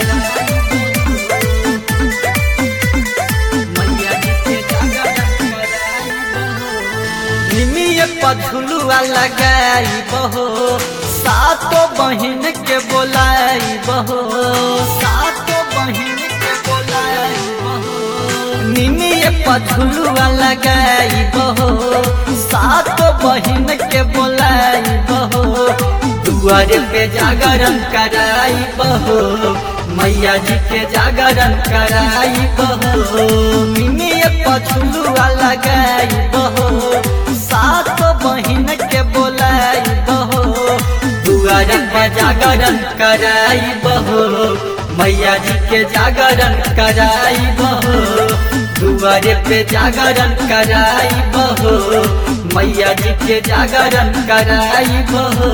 निमिय पझुलुआ लगाई बहो सातो बहिन के बोलाई बहो सातो बहिन के बोलाई बहो निमिय पझुलुआ लगाई बहो सातो बहिन के बोलाई बहो दुआरे पे जागरण कराई बहो मैया जी के जागरण कराई बहो निमिय पछुलुआ लगाई बहो सात बहिन के बोलाई बहो दुआर पे जागरण कराई बहो मैया जी के जागरण कराई बहो दुआरे पे जागरण कराई बहो मैया जी के जागरण कराई बहो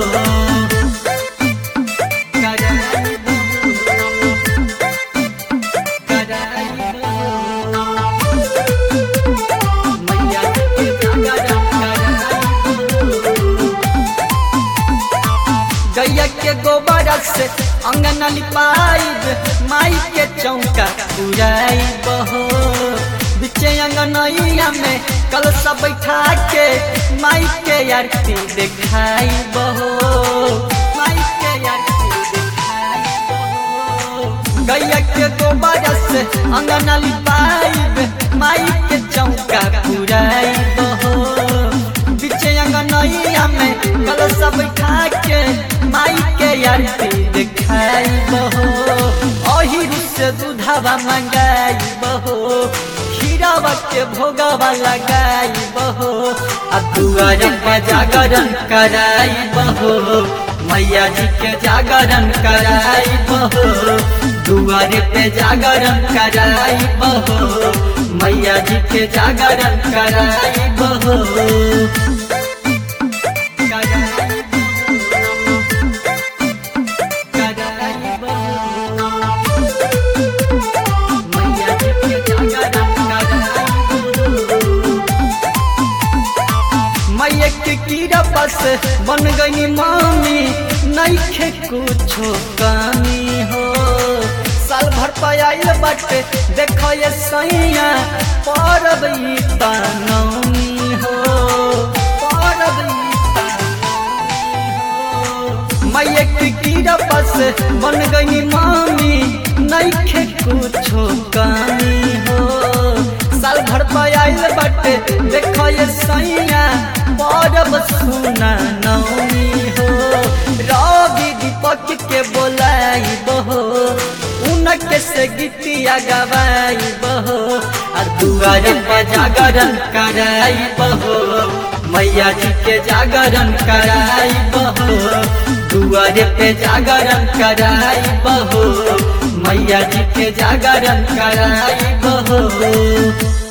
कराई बहो कराई बहो मैया जी के जागरण कराई गैया के गोबर से अंगन लिपाई माई के चौका पुराई बहो बिचे अंगनैया में कल सब बैठा के माई के आरती दिखाई बहो माई के आरती दिखाई बहो गैया के गोबर से अंगन लिपाई माई के चौका पुराई बहो बिचे अंगनैया में कल सब बैठा के माई के आरती दिखाई बहो ओही से दूधवा मंगाई बहो खीरावा के भोगवा लगाई बहो आ दुआर पे जागरण कराई बहो मैया जी के जागरण कराई बहो दुआर पे जागरण कराई बहो मैया जी के जागरण कराई बहो कराई कराई बहो मैया जी के जागरण कराई बहो मैया के कीड़ा बस बन गई मामी नईखे कुछो कमी हो साल भर पायल बाटे देखो ये सैया परब ई तनौनी हो परब ई तनौनी हो मैया के कीड़ा बस बन गई मामी नईखे कुछो कमी हो साल भर पायल बाटे देखो ये सैया परब सुना नौनी हो रवि दीपक के बोलाई बहो उनके से गीतिया गवाई बहो आ दुआर पर जागरण कराई बहो मैया जी के जागरण कराई बहो दुआर पे जागरण कराई बहो मैया जी के जागरण कराई बहो